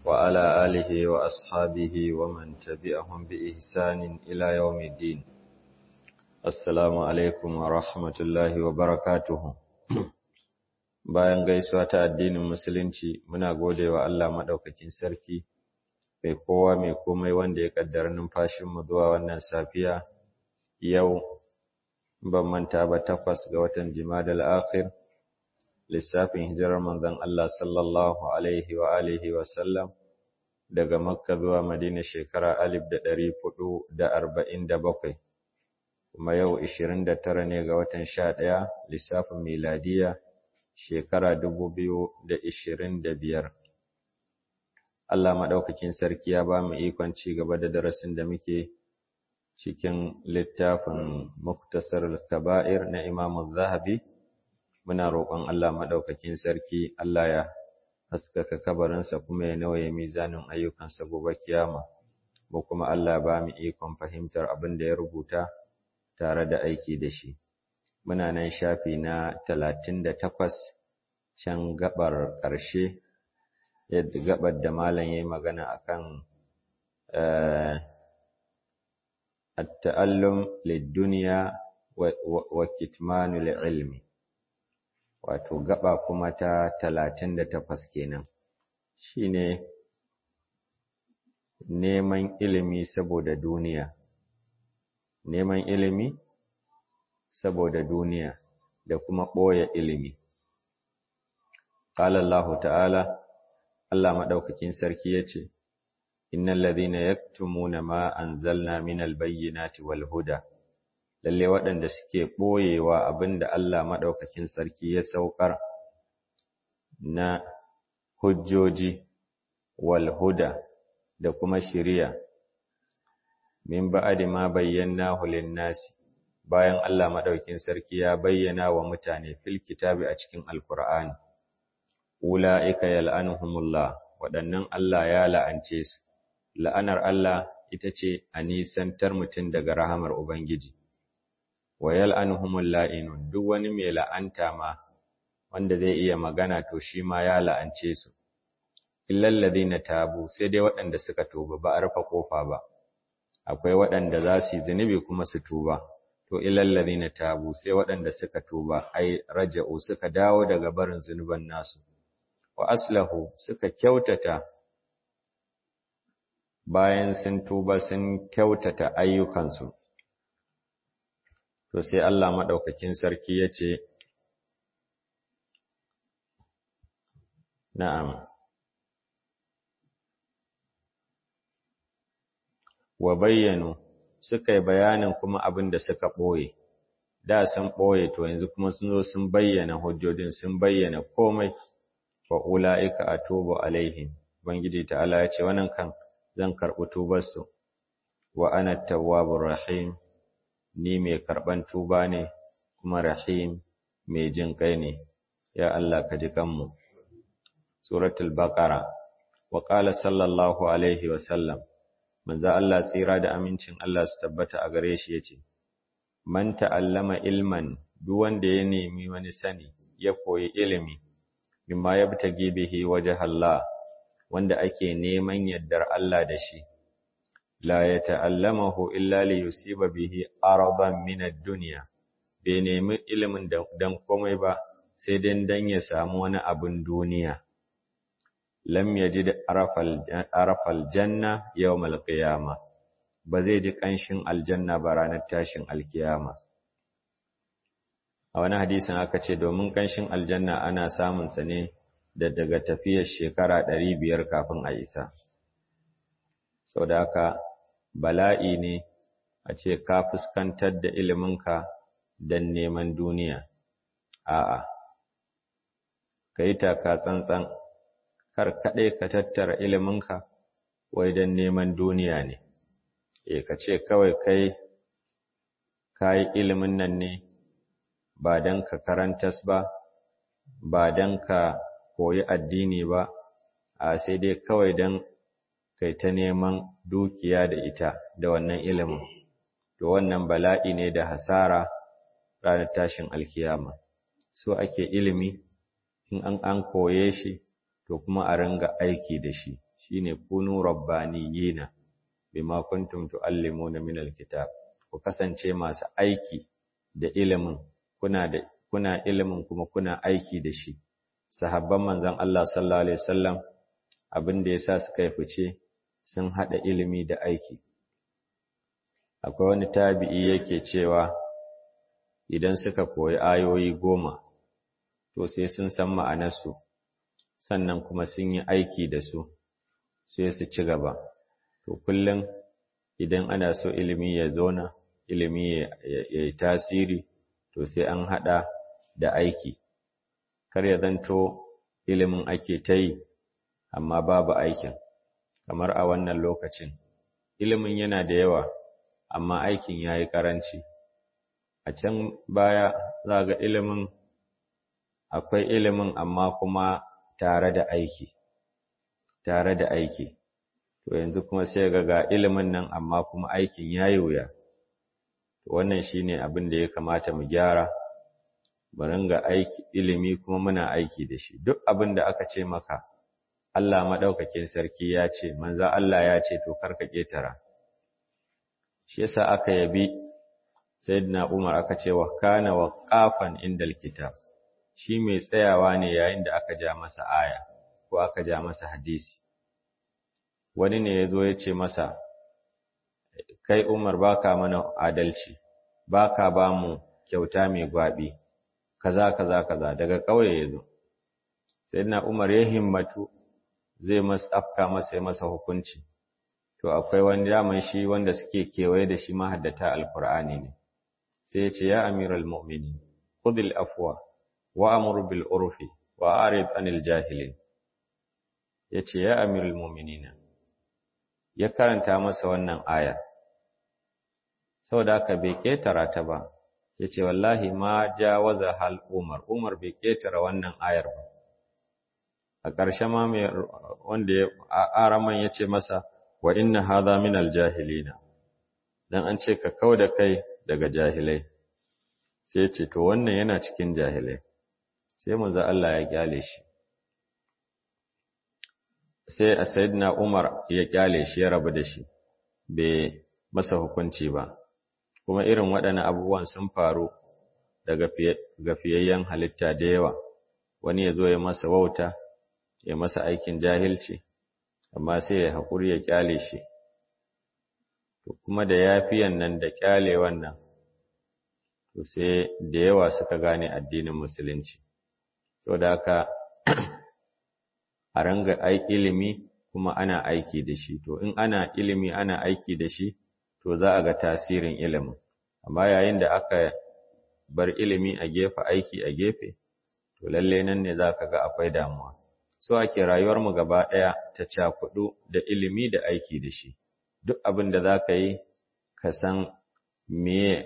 وعلى آله وأصحابه ومن تبعهم بإحسان إلى يوم الدين السلام عليكم ورحمة الله وبركاته bayan gaisuwa ta addinin musulunci muna gode wa Allah maɗaukakin sarki mai kowa mai komai wanda ya kaddara numfashinmu zuwa wannan safiya yau ban manta ba takwas ga watan jimadal akhir lissafin hijirar manzon Allah sallallahu alaihi wa alihi wa sallam daga makka zuwa madina shekara alif da ɗari hudu da arba'in da bakwai kuma yau ishirin da tara ne ga watan sha ɗaya lissafin miladiya shekara dubu biyu da ishirin da biyar Allah maɗaukakin sarki ya ba mu ikon ci gaba da darasin da muke cikin littafin Muktasar Kaba'ir na Imam Zahabi muna roƙon Allah maɗaukakin sarki Allah ya haskaka kabarinsa kuma ya nawaye mizanin ayyukansa gobe kiyama mu kuma Allah ba mu ikon fahimtar abin da ya rubuta tare da aiki da shi muna nan shafi na talatin da takwas can gabar ƙarshe yadda gabar da malam ya yi magana akan التألم للدنيا وكتمان العلم wato gaba kuma ta talatin da takwas kenan shine neman ilimi saboda duniya neman ilimi saboda duniya da kuma ɓoye ilimi qala Allah ta'ala Allah madaukakin sarki yace innal ladhina yaktumuna ma anzalna minal bayyinati wal huda lalle waɗanda suke ɓoyewa abinda Allah maɗaukakin sarki ya saukar na hujjoji wal huda da kuma shiriya min ba'di ma bayyanahu lin-nasi bayan Allah maɗaukakin sarki ya bayyana wa mutane fil kitabi a cikin alqur'ani ulaika yal'anuhumullah waɗannan Allah ya la'ance su la'anar Allah ita ce a nisantar mutum daga rahamar Ubangiji, wa yal'anuhumul la'inun duk wani mai la'anta ma wanda zai iya magana to shi ma ya la'ance su, illallazi na tabu sai dai waɗanda suka tuba ba a rufe ƙofa ba, akwai waɗanda za su yi zunubi kuma su tuba, to illallazi na tabu sai waɗanda suka tuba, ai raja'u suka dawo daga barin zunuban nasu, wa aslahu suka kyautata bayan sun tuba sun kyautata ayyukansu. To sai Allah maɗaukakin sarki ya ce, Na'am, wa bayyano suka yi bayanin kuma abin da suka ɓoye, da sun ɓoye to yanzu kuma sun zo sun bayyana hujjodin sun bayyana komai, wa ula'ika a tubu alaihim, Ubangiji ta'ala ya ce, wannan kan zan karɓi tubarsu, wa ana tawwabur rahim, ni mai karɓan tuba ne, kuma rahim mai jin ƙai ne, ya Allah ka ji kanmu. Suratul Baqara wa ƙala sallallahu alaihi wa sallam, manzo Allah tsira da amincin Allah su tabbata a gare shi yace, Man ta'allama ilman duk wanda ya nemi wani sani, ya koyi ilimi, mimma yabtagi bihi wajh Allah, wanda ake neman yardar Allah da shi, la ya ta'allamahu illa li yusiba bihi araban min ad-dunya bai nemi ilimin dan komai ba sai dan dan ya samu wani abin duniya lam yajid arafal arafal janna yawmal qiyamah ba zai ji kanshin aljanna ba ranar tashin alkiyama a wani hadisin aka ce domin kanshin aljanna ana samun sa ne da daga tafiyar shekara ɗari biyar kafin a isa. Sau da haka bala'i ne a ce ka fuskantar da iliminka don neman duniya. A'a, ka yi taka tsantsan, kar kaɗai ka tattara iliminka wai don neman duniya ne. E, ka ce kawai kai ka yi ilimin nan ne ba don ka karantas ba, ba don ka koyi addini ba, a sai dai kawai don kai ta neman dukiya da ita da wannan ilimin, to wannan bala'i ne da hasara ranar tashin alkiyama. So ake ilimi in an an koye shi to kuma a ringa aiki da shi shine kunu rabbaniyina bima kuntum tuallimuna min alkitab ku kasance masu aiki da ilimin kuna da kuna ilimin kuma kuna aiki da shi sahabban manzon Allah sallallahu alaihi wasallam abin da yasa suka yi fice sun hada ilimi da aiki akwai wani tabi'i yake cewa idan suka koyi ayoyi goma to sai sun san ma'anarsu sannan kuma sun yi aiki da su sai su ci gaba to kullum idan ana so ilimi ya zauna ilimi ya yi tasiri to sai an haɗa da aiki kar ya zanto ilimin ake ta yi amma babu aikin kamar a wannan lokacin ilimin yana da yawa amma aikin ya yi ƙaranci a can baya za ga ilimin akwai ilimin amma kuma tare da aiki tare da aiki to yanzu kuma sai ga ga ilimin nan amma kuma aikin yayi wuya wannan shine abin da ya kamata mu gyara mu ringa aiki ilimi kuma muna aiki da shi duk abin da aka ce maka Allah madaukakin sarki ya ce manzo Allah ya ce to karka ketara shi yasa aka yabi sayyidina Umar aka ce wa kana waqafan indal kitab shi mai tsayawa ne yayin da aka ja masa aya ko aka ja masa hadisi wani ne ya zo ya ce masa kai umar baka mana adalci baka ba mu kyauta mai gwabi kaza kaza kaza daga ƙauye ya zo sai na umar ya himmatu zai masa afka masa ya masa hukunci to akwai wani daman shi wanda suke kewaye da shi mahaddata alkur'ani ne sai ya ce ya amiral mu'minin khudil afwa wa'amur bil urfi wa arid anil jahilin yace ya amirul mu'minina ya karanta masa wannan aya saboda haka bai ketara ta ba yace wallahi ma jawaza hal umar umar bai ketara wannan ayar ba a ƙarshe ma mai wanda ya araman yace masa wa inna hadha min al jahilina dan an ce ka kauda kai daga jahilai sai ce to wannan yana cikin jahilai sai manzo Allah ya kyale shi sai a sayyidina Umar ya kyale shi ya rabu da shi bai masa hukunci ba kuma irin waɗannan abubuwan sun faru daga gafiyayyen halitta da yawa wani ya zo ya masa wauta ya masa aikin jahilci amma sai ya haƙuri ya kyale shi to kuma da yafiyan nan da kyale wannan to sai da yawa suka gane addinin musulunci so da haka a ranga ilimi kuma ana aiki da shi to in ana ilimi ana aiki da shi to za a ga tasirin ilimin amma yayin da aka bar ilimi a gefe aiki a gefe to lalle nan ne za ka ga akwai damuwa so ake rayuwarmu gaba ɗaya ta cakudu da ilimi da aiki da shi duk abin da za ka yi ka san me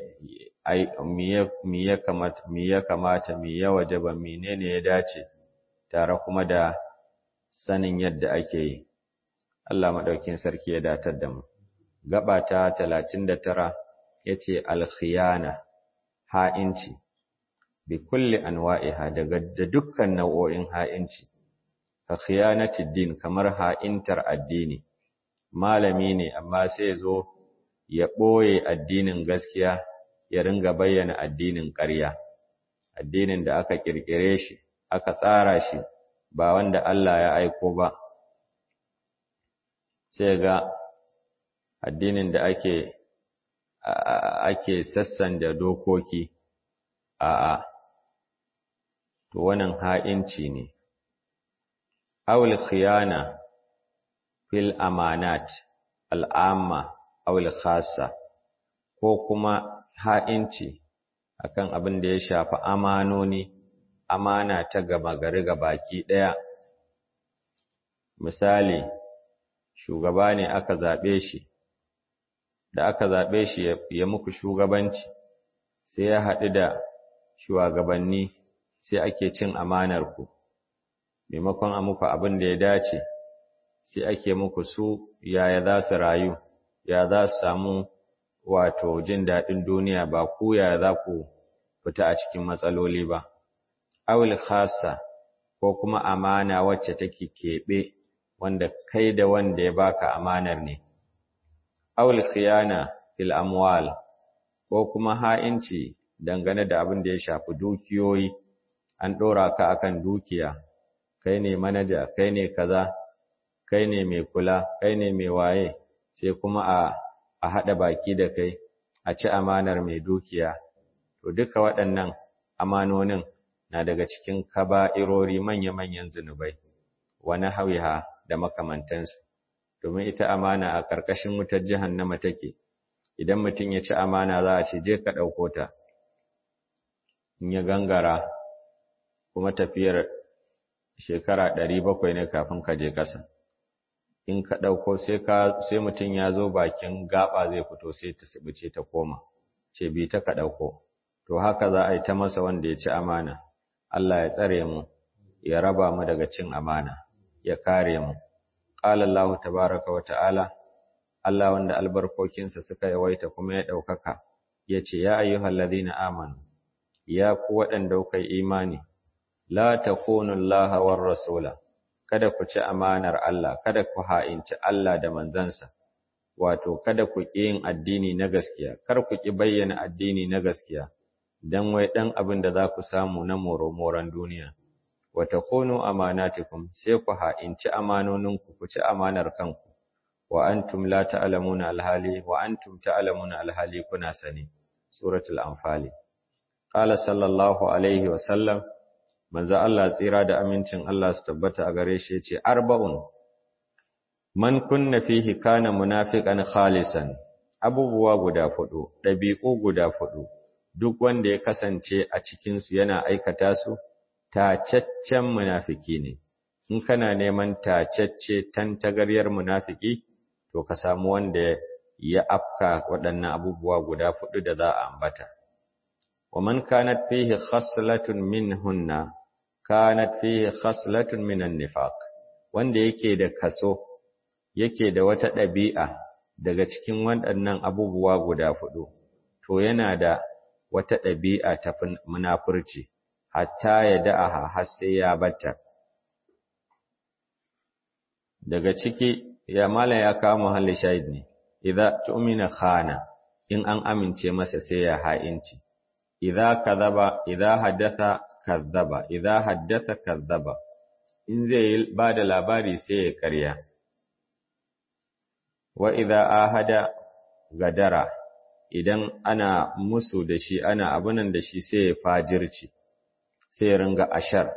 ya kamata me ya kamata me ya wajaba menene ya dace tare kuma da sanin yadda ake yi Allah madaukin sarki ya datar da mu gaba ta 39 yace al-khiyana ha'inci bi kulli anwa'iha daga da dukkan nau'o'in ha'inci ka khiyanati din kamar ha'intar addini malami ne amma sai zo ya ɓoye addinin gaskiya ya ringa bayyana addinin ƙarya addinin da aka ƙirƙire shi aka tsara shi ba wanda Allah ya aiko ba sai ga addinin da ake ake sassan da dokoki a'a to wannan ha'inci ne awul khiyana fil amanat al'amma awul khassa ko kuma ha'inci akan abin da ya shafi amanoni amana ta gaba gari ga baki ɗaya misali shugaba ne aka zaɓe shi da aka zaɓe shi ya muku shugabanci sai ya haɗu da shugabanni sai ake cin amanar ku maimakon a muku abin da ya dace sai ake muku su yaya za su rayu ya za su samu wato jin daɗin duniya ba ku yaya za ku fita a cikin matsaloli ba awil khassa ko kuma amana wacce take keɓe wanda kai da wanda ya baka amanar ne awul khiyana fil amwal ko kuma ha'inci dangane da abin da ya shafi dukiyoyi an dora ka akan dukiya kai ne manaja kai ne kaza kai ne mai kula kai ne mai waye sai kuma a a hada baki da kai a ci amanar mai dukiya to duka waɗannan amanonin na daga cikin kaba'irori manya-manyan zunubai wani hawiha da makamantansu domin ita amana a ƙarƙashin wutar jahannama take idan mutum ya ci amana za a ce je ka ɗauko ta in ya gangara kuma tafiyar shekara ɗari bakwai ne kafin ka je ƙasa in ka ɗauko sai mutum ya zo bakin gaɓa zai fito sai ta sibice ta koma ce bi ta ka ɗauko to haka za a yi ta masa wanda ya ci amana Allah ya tsare mu ya raba mu daga cin amana ya kare mu qala Allah tabaaraka wa ta'ala Allah wanda albarkokinsa suka yawaita kuma ya daukaka yace ya ayyuhallazina amanu ya ku waɗanda kuka imani la takunu Allah war rasula kada ku ci amanar Allah kada ku ha'inci Allah da manzansa wato kada ku ƙi yin addini na gaskiya kar ku ƙi bayyana addini na gaskiya dan wai dan abin da za ku samu na moro-moron duniya wa takunu amanatikum sai ku ha'inci amanoninku ku ci amanar kanku wa antum la ta'lamuna alhali wa antum ta'lamuna alhali kuna sani suratul anfal qala sallallahu alaihi wa sallam manzo Allah tsira da amincin Allah su tabbata a gare shi yace arba'un man kunna fihi kana munafiqan khalisan abubuwa guda fudu dabi'u guda fudu duk wanda ya kasance a cikin su yana aikata su tacaccen munafiki ne in kana neman tacacce tantagaryar munafiki to ka samu wanda ya afka waɗannan abubuwa guda fudu da za a ambata wa man kanat fihi khaslatun minhunna kanat fihi khaslatun minan nifaq wanda yake da kaso yake da wata ɗabi'a daga cikin waɗannan abubuwa guda fudu to yana da wata ɗabi'a ta munafurci hatta ya da'aha har sai ya batta daga ciki ya mala ya kawo muhalli shahid ne idza tu'mina khana in an amince masa sai ya ha'inci idza kadhaba idza haddatha kadhaba idza haddatha kadhaba in zai ba da labari sai ya karya wa idza ahada gadara idan ana musu da shi ana abunan da shi sai ya fajirci sai ya ringa ashar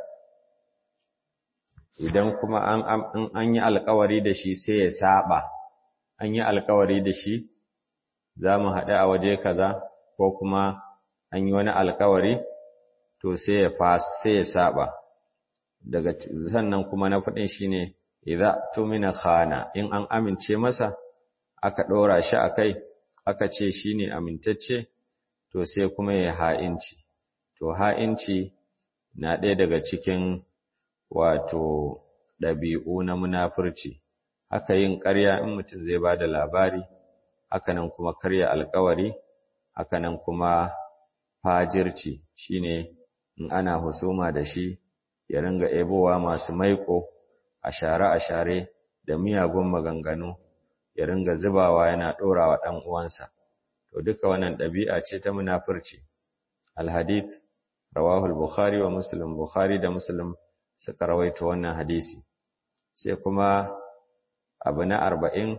idan kuma an an yi alkawari da shi sai ya saba an yi alkawari da shi za mu haɗu a waje kaza ko kuma an yi wani alkawari to sai ya fas sai ya saba daga sannan kuma na faɗin shine idza tumina khana in an amince masa aka ɗora shi a kai aka ce shine amintacce to sai kuma ya ha'inci to ha'inci na ɗaya daga cikin wato ɗabi'u na munafurci haka yin ƙarya in mutum zai ba da labari haka nan kuma karya alkawari haka nan kuma fajirci shine in ana husuma da shi ya ringa ebowa masu maiko a share a share da miyagun maganganu ya ringa zubawa yana ɗorawa ɗan uwansa to duka wannan ɗabi'a ce ta munafurci alhadith rawahu al-bukhari wa muslim bukhari da muslim suka rawaito wannan hadisi sai kuma abu na arba'in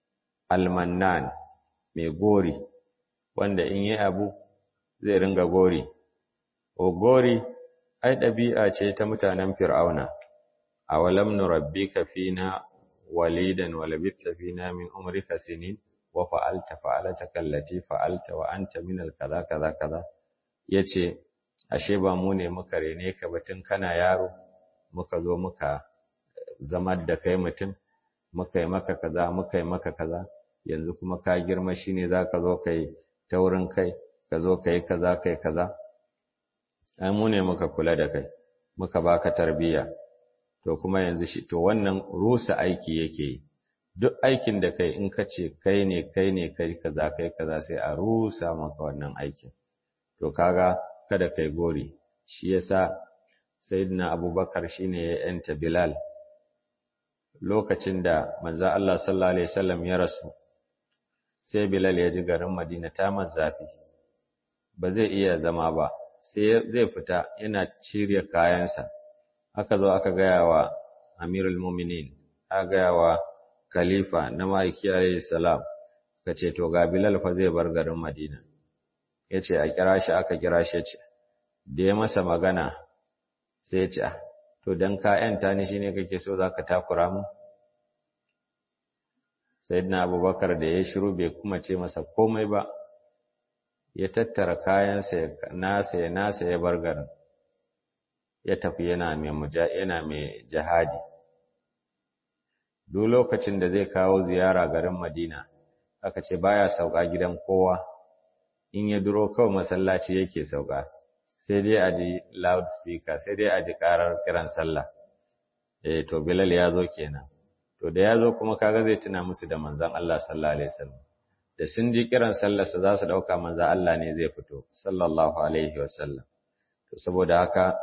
almannan mai gori wanda in yi abu zai ringa gori o gori ai ɗabi'a ce ta mutanen fir'auna a walam nurabbika fina walidan wa labithta fina min umrika sinin wa fa'alta fa'alataka allati fa'alta wa anta min al-kaza kaza kaza yace ashe ba mu ne muka rene ka batun kana yaro muka zo muka zamar da kai mutum muka yi maka kaza muka yi maka kaza yanzu kuma ka girma shine zaka zo kai taurin kai ka zo kai kaza kai kaza ai mu ne muka kula da kai muka baka tarbiyya to kuma yanzu shi to wannan rusa aiki yake yi duk aikin da kai in ka ce kai ne kai ne kai kaza kai kaza sai a rusa maka wannan aikin to kaga kada kai gori shi yasa sayyidina abubakar shine ya yanta bilal lokacin da manzo Allah sallallahu alaihi wasallam ya rasu sai Bilal ya ji garin Madina ta zafi ba zai iya zama ba sai zai fita yana cire kayansa aka zo aka gaya wa Amirul Mu'minin aka gaya wa khalifa na Maiki alaihi salam kace to ga Bilal fa zai bar garin Madina yace a kira shi aka kira shi ce da ya masa magana sai ya ce to dan ka yanta ni shine kake so zaka takura mu sayyidina abubakar da ya shiru bai kuma ce masa komai ba ya tattara kayansa nasa ya nasa ya bar garin ya tafi yana mai muja yana mai jihadi duk lokacin da zai kawo ziyara garin Madina aka ce baya sauka gidan kowa in ya duro kawai masallaci yake sauka sai dai a ji loudspeaker sai dai a ji karar kiran sallah eh to Bilal ya zo kenan to da ya zo kuma kaga zai tuna musu da manzon Allah sallallahu alaihi wasallam da sun ji kiran sallar sa za su dauka manzon Allah ne zai fito sallallahu alaihi wasallam to saboda haka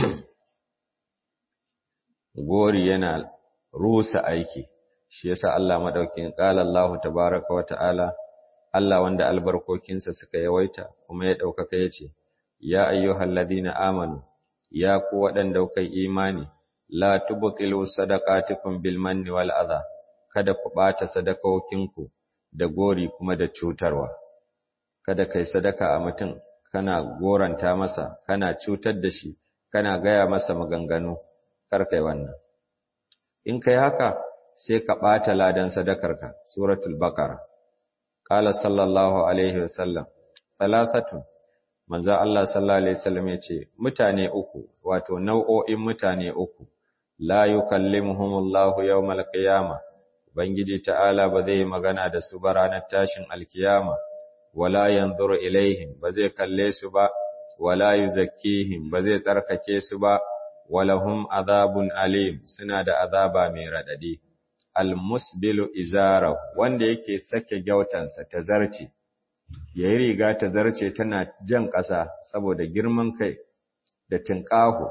gori yana rusa aiki shi yasa Allah madaukin qala Allah tabaaraka wa ta'ala Allah wanda albarkokinsa suka yawaita kuma ya daukaka yace ya ayyuhalladhina amanu ya ku waɗanda kuka imani la tubtilu sadaqatikum bil manni wal adha kada ku bata sadakokinku da gori kuma da cutarwa kada kai sadaka a mutum kana goranta masa kana cutar da shi kana gaya masa maganganu kar kai wannan in kai haka sai ka bata ladan sadakarka suratul baqara qala sallallahu alaihi wasallam thalathatun manzo Allah sallallahu alaihi wasallam yace mutane uku wato nau'o'in mutane uku la yukallimuhumullahu yawmal qiyamah ubangiji ta'ala ba zai magana da su ba ranar tashin alkiyama wala yanzuru ilaihim ba zai kalle su ba wala yuzakkihim ba zai tsarkake su ba walahum azabun alim suna da azaba mai radadi almusbilu izara wanda yake sake gyautansa ta zarce yayi riga ta zarce tana jan ƙasa saboda girman kai da tinƙahu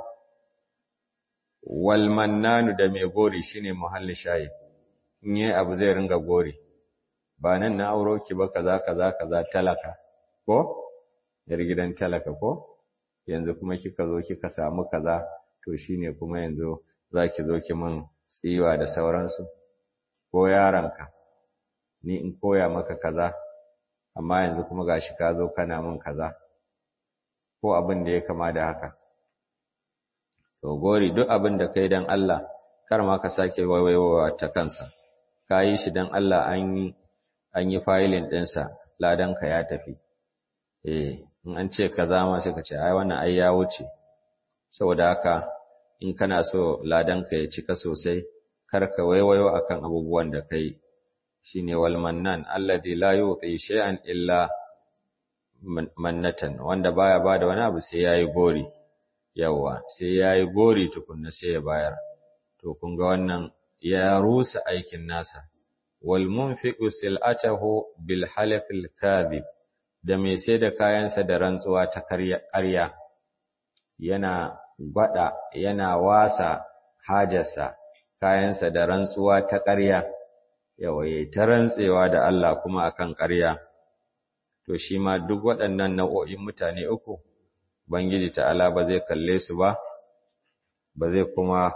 wal mannanu da mai gori shine muhalli shayi in yi abu zai ringa gori ba nan na auro ki ba kaza kaza kaza talaka ko yar gidan talaka ko yanzu kuma kika zo kika samu kaza to shine kuma yanzu zaki zo ki min tsiwa da sauransu ko yaranka ni in koya maka kaza amma yanzu kuma gashi ka zo kana min kaza ko abin da ya kama da haka to gori duk abin da kai dan Allah kar ma ka sake waiwaiwa ta kansa ka yi shi dan Allah an yi an yi filing ɗinsa ladanka ya tafi eh in an ce kaza ma sai ka ce ai wannan ai ya wuce saboda haka in kana so ladanka ya cika sosai kar ka waiwayo akan abubuwan da kai shine wal mannan alladhi la yuti shay'an illa mannatan wanda baya bada wani abu sai yayi gori yawa sai yayi gori tukunna sai ya bayar to kun ga wannan ya rusa aikin nasa wal munfiqu sil'atahu bil halaf al kadhib da mai sai da kayansa da rantsuwa ta ƙarya yana gwada yana wasa hajarsa kayansa da rantsuwa ta ƙarya yawaye ta rantsewa da Allah kuma akan ƙarya to shi ma duk waɗannan nau'o'in mutane uku Ubangiji ta'ala ba zai kalle su ba ba zai kuma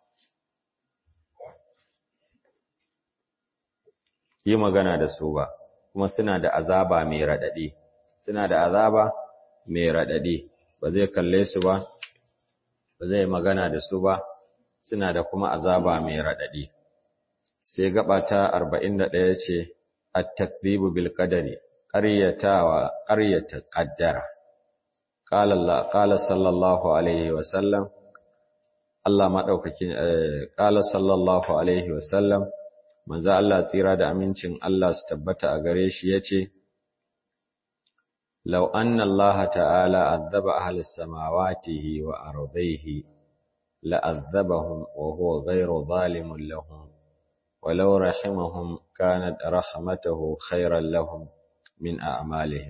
yi magana da su ba kuma suna da azaba mai raɗaɗi suna da azaba mai raɗaɗi ba zai kalle su ba ba zai magana da su ba suna da kuma azaba mai raɗaɗi sai gaba ta 41 ce at-takdibu bil qadari qaryatawa qaryata qaddara qala Allah qala sallallahu alaihi wa sallam Allah madaukakin qala sallallahu alaihi wa sallam manzo Allah tsira da amincin Allah su tabbata a gare shi yace law anna Allah ta'ala azaba ahli samawati wa ardhihi la'azzabahum wa huwa ghayru zalimun lahum ولو رحمهم كانت رحمته خيرا لهم من أعمالهم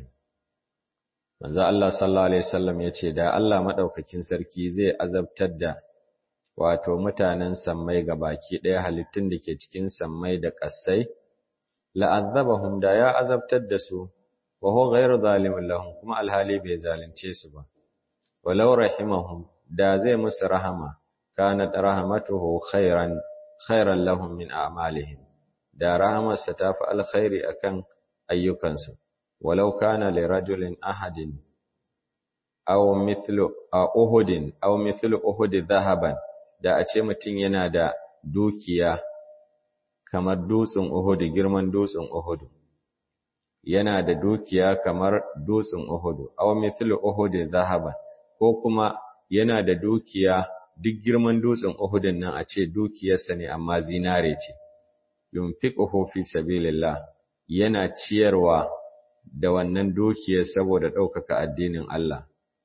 manzo Allah sallallahu alaihi wasallam yace da Allah madaukakin sarki zai azabtar da wato mutanen sammai baki ɗaya halittun da ke cikin sammai da ƙasai la'azzabahum da ya azabtar da su wa huwa ghayru zalimin lahum kuma alhali bai zalunce su ba walau rahimahum da zai musu rahama kanat rahmatuhu khairan khairan lahum min a'malihim da rahamarsa ta fi alkhairi akan ayyukansu walau kana li rajulin ahadin aw mithlu uhudin aw mithlu uhud dhahaban da a ce mutum yana da dukiya kamar dutsen Uhud girman dutsen Uhud yana da dukiya kamar dutsen Uhud aw mithlu Uhud zahaban ko kuma yana da dukiya duk girman dutsen Uhud nan a ce dukiyarsa ne amma zinare ce yunfiquhu fi sabilillah yana ciyarwa da wannan dukiyar saboda ɗaukaka addinin Allah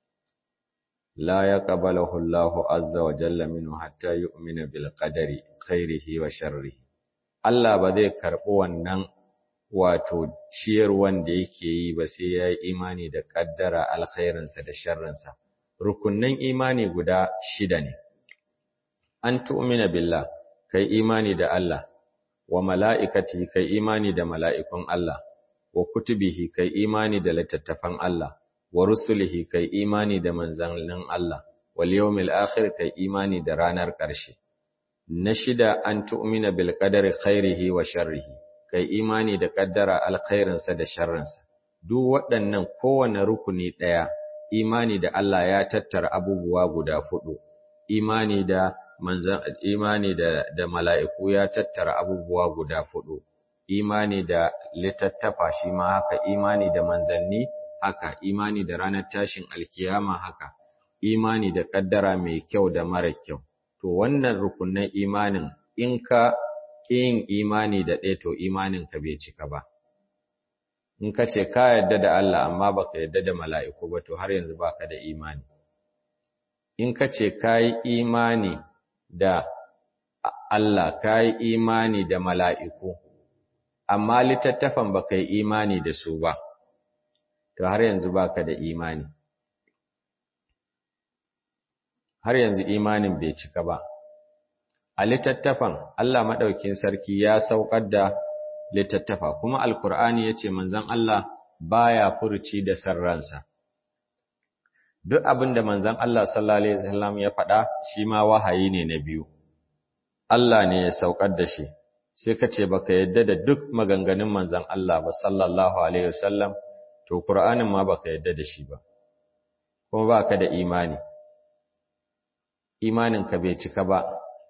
la yaqbaluhu Allahu azza wa jalla minhu hatta yu'mina bil qadari khairihi wa sharrihi Allah ba zai karɓi wannan wato ciyar wanda yake yi ba sai ya yi imani da ƙaddara alkhairinsa da sharrinsa. Rukunnan imani guda shida ne. An tu'mina billah, kai imani da Allah, wa mala'ikati kai imani da mala'ikun Allah, wa kutubihi kai imani da littattafan Allah, wa rusulihi kai imani da manzannin Allah, wal yawmil akhir kai imani da ranar ƙarshe. na shida an tu'mina bil qadari khairihi wa sharrihi kai imani da kaddara alkhairinsa da sharrinsa duk waɗannan kowane rukuni ɗaya imani da Allah ya tattara abubuwa guda hudu imani da manzan imani da da mala'iku ya tattara abubuwa guda hudu imani da littattafa shi ma haka imani da manzanni haka imani da ranar tashin alkiyama haka imani da kaddara mai kyau da mara kyau to wannan rukunin imanin in ka yin imani da ɗaya to imanin ka bai cika ba in ka ce ka yarda da Allah amma baka yarda da mala'iku ba to har yanzu baka da imani in ka ce ka yi imani da Allah ka yi imani da mala'iku amma littattafan baka yi imani da su ba to har yanzu baka da imani har yanzu imanin bai cika ba. A littattafan Allah maɗaukin sarki ya saukar da littattafa, kuma Alkur'ani ya ce manzan Allah baya furuci da sarransa. Duk abin da manzan Allah sallallahu Alaihi wasallam ya faɗa shi ma wahayi ne na biyu. Allah ne ya saukar da shi, sai ka ce baka yadda da duk maganganun manzan Allah ba sallallahu Alaihi wasallam, to Kur'anin ma baka yadda da shi ba, kuma ba ka da imani. imaninka bai cika ba,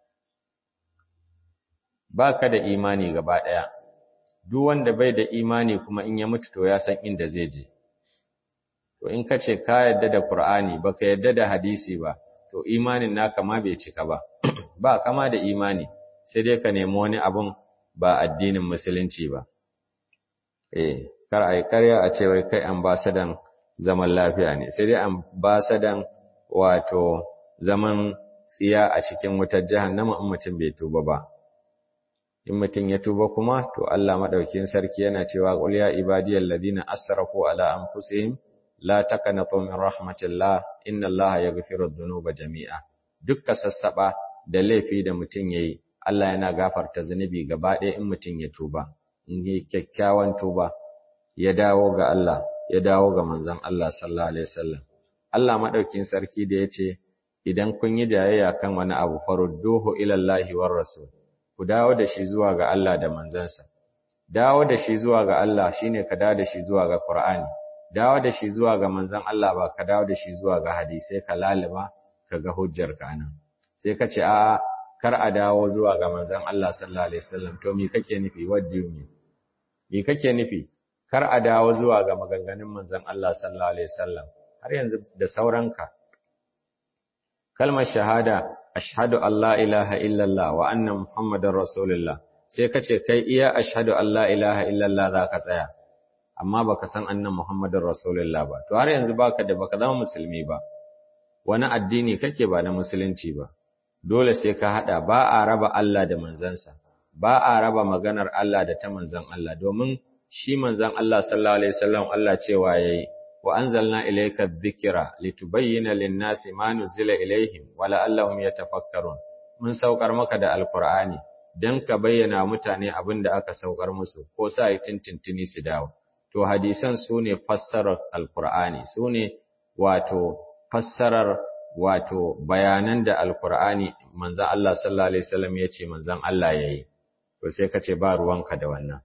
ba ka da imani gaba ɗaya, duk wanda bai da imani kuma in ya mutu to ya san inda zai je. To in ka ce ka yadda da Kur'ani ba ka yadda da hadisi ba, to imanin naka ma bai cika ba, ba kama da imani, sai dai ka nemi wani abun ba addinin musulunci ba. Eh, kar a yi karya a ce wai kai ambasadan zaman lafiya ne, sai dai ambasadan wato zaman tsiya a cikin wutar jahannama in mutum bai tuba ba in mutum ya tuba kuma to Allah madaukakin sarki yana cewa qul ya ibadiyal ladina asrafu ala anfusihim la taqnatu min rahmatillah inna Allaha yaghfiru dhunuba jami'a dukkan sassaba da laifi da mutum yayi Allah yana gafarta zunubi gaba ɗaya in mutum ya tuba in yi kyakkyawan tuba ya dawo ga Allah ya dawo ga manzon Allah sallallahu alaihi wasallam Allah madaukakin sarki da yace idan kun yi jayayya kan wani abu farudduhu ila Allahi war rasul ku dawo da shi zuwa ga Allah da manzansa dawo da shi zuwa ga Allah shine ka dawo da shi zuwa ga Qur'ani dawo da shi zuwa ga manzon Allah ba ka dawo da shi zuwa ga hadisai ka lalima ka ga hujjar ka nan sai ka ce a kar a dawo zuwa ga manzon Allah sallallahu alaihi wasallam to me kake nufi what do you mean me kake nufi kar a dawo zuwa ga maganganun manzon Allah sallallahu alaihi wasallam har yanzu da sauranka kalmar shahada ashhadu an la ilaha illallah wa anna muhammadar rasulullah sai ka ce kai iya ashhadu an la ilaha illallah za ka tsaya amma baka san annan muhammadar rasulullah ba to har yanzu baka da baka zama musulmi ba wani addini kake ba na musulunci ba dole sai ka hada ba a raba Allah da manzansa ba a raba maganar Allah da ta manzan Allah domin shi manzan Allah sallallahu alaihi wasallam Allah cewa yayi wa anzalna ilayka dhikra litubayyana lin-nasi ma nuzila ilayhim wa la'allahum yatafakkarun mun saukar maka da alqur'ani dan ka bayyana mutane abin da aka saukar musu ko sa yi tintintini su dawo to hadisan sune fassarar alqur'ani sune wato fassarar wato bayanan da alqur'ani manzon Allah sallallahu alaihi wasallam yace manzon Allah yayi to sai ka ce ba ruwanka da wannan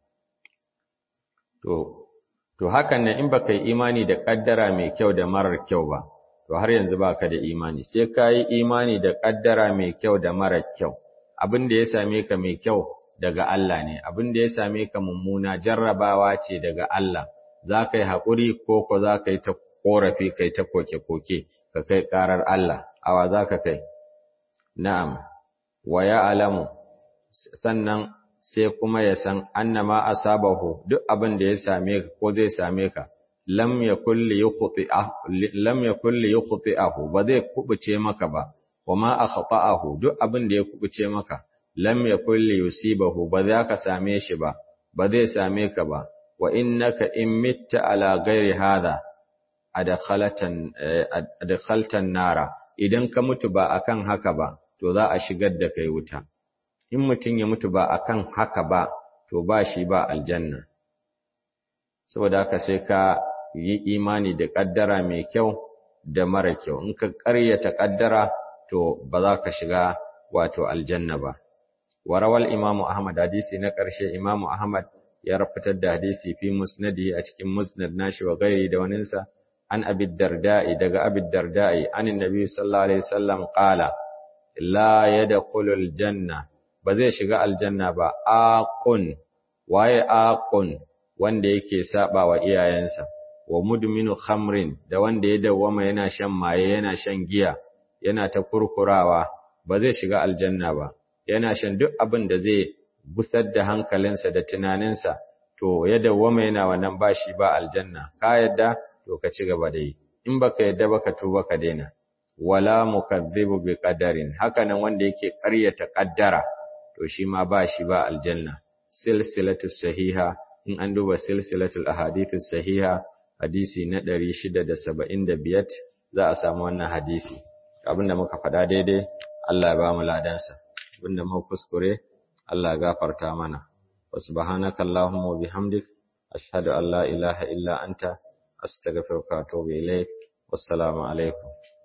to to hakan nan in baka yi imani da kaddara mai kyau da marar kyau ba to har yanzu baka da imani sai ka yi imani da kaddara mai kyau da marar kyau abin da ya same ka mai kyau daga Allah ne abin da ya same ka mummuna jarrabawa ce daga Allah za ka yi haƙuri ko ko za ka yi ta ƙorafi kai ta koke-koke ka kai ƙarar Allah awa za ka kai na'am wa ya alamu sannan sai kuma ya san annama asabahu duk abin da ya same ka ko zai same ka lam yakul li yukhti'ahu lam yakul li yukhti'ahu ba zai kubuce maka ba wama akhta'ahu duk abin da ya kubuce maka lam yakul li yusibahu ba za ka same shi ba ba zai same ka ba wa innaka in mitta ala ghairi hadha adkhalatan adkhaltan nara idan ka mutu ba akan haka ba to za a shigar da kai wuta in mutum ya mutu ba akan haka ba to ba shi ba aljanna saboda haka sai ka yi imani da kaddara mai kyau da mara kyau in ka ƙaryata kaddara to ba za ka shiga wato aljanna ba warawal imamu ahmad hadisi na ƙarshe imamu ahmad ya fitar da hadisi fi musnadi a cikin musnad nashi wa gairi da waninsa an abid darda'i daga abid darda'i an annabi sallallahu alaihi wasallam qala la yadkhulul janna ba zai shiga aljanna ba aqun waye aqun wanda yake saba wa iyayensa wa mudminu khamrin da wanda ya dawwama yana shan maye yana shan giya yana ta kurkurawa ba zai shiga aljanna ba yana shan duk abin da zai gusar da hankalinsa da tunaninsa to ya dawwama yana wannan bashi ba aljanna ka yadda to ka ci gaba da yi in baka yadda baka tuba ka daina wala mukazzibu bi qadarin haka nan wanda yake ƙaryata ƙaddara to shi ma ba shi ba aljanna silsilatu sahiha in an duba silsilatul ahadithu sahiha hadisi na 675 za a samu wannan hadisi abinda muka faɗa daidai Allah ya ba mu ladansa abinda muka kuskure Allah ya gafarta mana wa subhanaka allahumma wa bihamdik ashhadu an la ilaha illa anta astaghfiruka wa atubu ilaik wassalamu alaikum